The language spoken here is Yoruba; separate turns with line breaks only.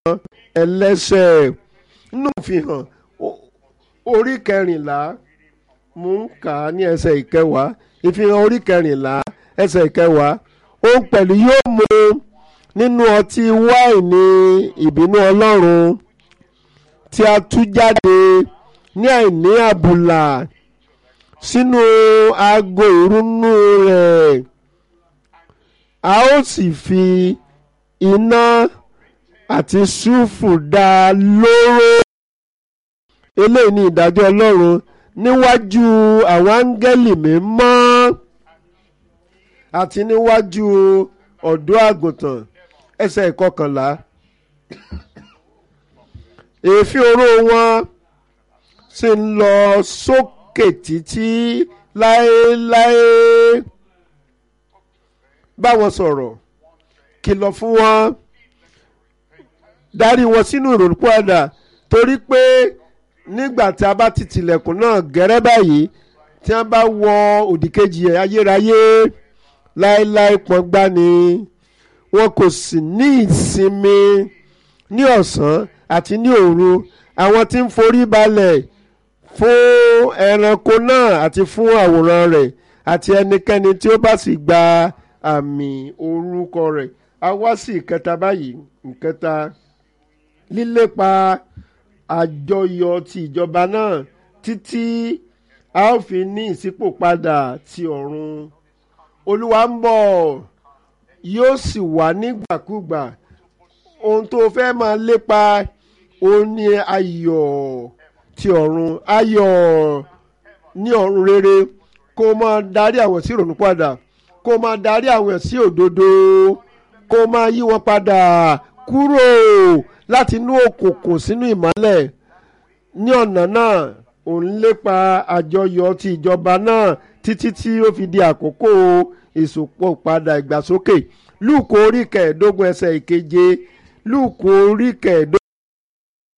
ẹlẹ́ṣẹ̀ nínú ìfihàn orí kẹrìnlá mú ń kà á ní ẹsẹ̀ ìkẹwàá ìfihàn orí kẹrìnlá ẹsẹ̀ ìkẹwàá òun pẹ̀lú yóò mu nínú ọtí wáìnì ìbínú ọlọ́run tí a tú jáde ní àìní àbùlà sínú aago ìrúnú rẹ̀ a ó sì fi iná àti súfù dá a lóró eléyìí ni ìdájọ́ ọlọ́run níwájú àwọn áńgẹ́lì mímọ́ àti níwájú ọ̀dọ́ àgùntàn ẹsẹ̀ ìkọkànlá èéfín oró wọn sì ń lọ sókè títí láéláé bá wọn sọ̀rọ̀ kìlọ̀ fún wọn darí wọn sínú ìrònúpìwàdà torí pé nígbà tí a bá ti tilẹ̀kùn náà gẹ́rẹ́ báyìí tí wọ́n bá wọ òdìkejì ayérayé láéláé pọ́ngbá ni wọn kò sì ní ìsinmi ní ọ̀sán àti ní òru àwọn tí ń forí balẹ̀ fún ẹranko náà àti fún àwòrán rẹ̀ àti ẹnikẹ́ni tí ó bá sì gba àmì orúkọ rẹ̀ a wá sí ìkẹta báyìí ìkẹta lílépa àjọyọ̀ ti ìjọba náà títí a ó fi ní ìṣípòpadà ti ọ̀run olúwa ń bọ̀ yóò sì wá nígbàkúgbà ohun tó fẹ́ máa lépa òun ni ayọ̀ ti ọ̀run ayọ̀ ní ọ̀run rere kó máa darí àwọn sí ìrònú padà kó máa darí àwọn sí òdodo kó máa yí wọn padà kúrò láti inú òkùnkùn sínú ìmọ́lẹ̀ ní ọ̀nà náà òun lépa àjọyọ̀ ti ìjọba náà títí tí ó fi di àkókò ìsopọ̀ padà ìgbàsókè lúùkù orí kẹẹ̀ẹ́dógún ẹsẹ̀ ìkeje lúùkù orí kẹẹ̀ẹ́dógún.